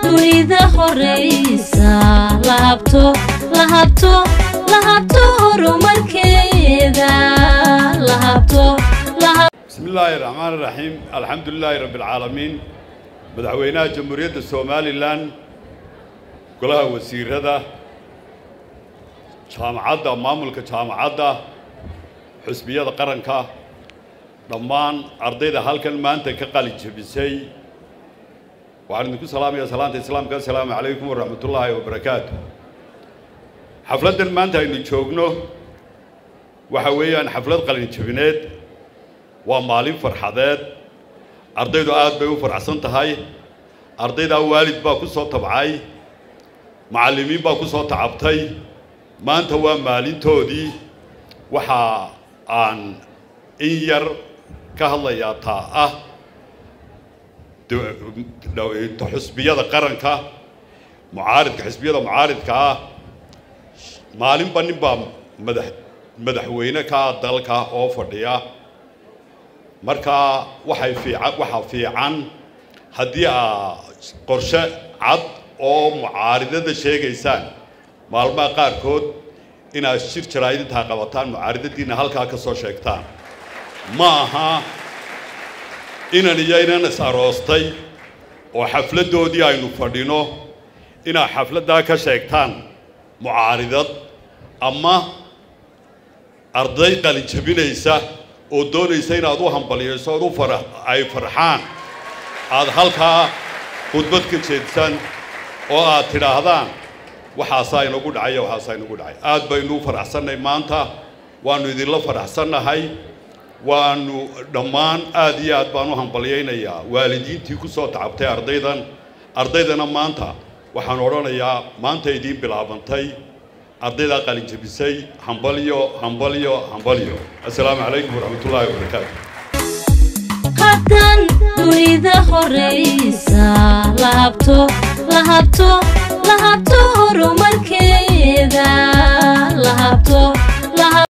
dunida horeysa lahabto lahabto lahabto horumarkeeda lahabto بسم الله الرحمن الرحيم الحمد لله رب العالمين مدحوينها جمهورية سومالي لان قلها وسيرة جامعة مامولك جامعة حسبية قرنكا dhammaan ardayda halkan maanta ka qalin jebisay waxaan idinku salaamaya salaanta islaamka assalaamu calaykum waraxmatullaahi wabarakaatu xafladdan maanta aynu joogno waxa weeyaan xaflad qalin jebineed waa maalin farxadeed ardaydu aad bay u farxsan tahay ardaydaa waalid baa ku soo tabcay macallimiin baa ku soo tacabtay maanta waa maalintoodii waxa aan in yar ka hadlayaa taa ah xusbiyada qaranka mucaaridka xisbiyada mucaaridka ah maalinba nin baa madax madaxweyne ka ah dalka oo fadhiya markaa waxay fiican waxaa fiican haddii aa qorshe cad oo mucaaridada sheegaysaan maalmaha qaarkood inaad shir jaraa'id intaa qabataan mucaaridadiina halkaa ka soo sheegtaan ma aha inan iyo inan is aroostay oo xafladdoodii aynu fadhino inaad xafladdaa ka sheegtaan mucaaridad ama arday qalin jabinaysa oo doonaysa inaad u hambalyayso ood u fara ay farxaan aad halkaa khudbad ka jeedsan oo aad tidhaahdaan waxaasaa inagu dhacay iyo waxaasaa inagu dhacay aad baynu u faraxsannay maanta waannu idinla faraxsannahay waanu dhammaan aad iyo aad baan u hambalyaynayaa waalidiintii ku soo tacabtay ardaydan ardaydana maanta waxaan odhanayaa maanta idiin bilaabantay ardaydaa qalin jebisay hambalyo hambalyo hambalyo assalaamu calaykum waraxmatullaahi wabarakaatu hadan dunida horeysa lahabto lahabto lahabto horumar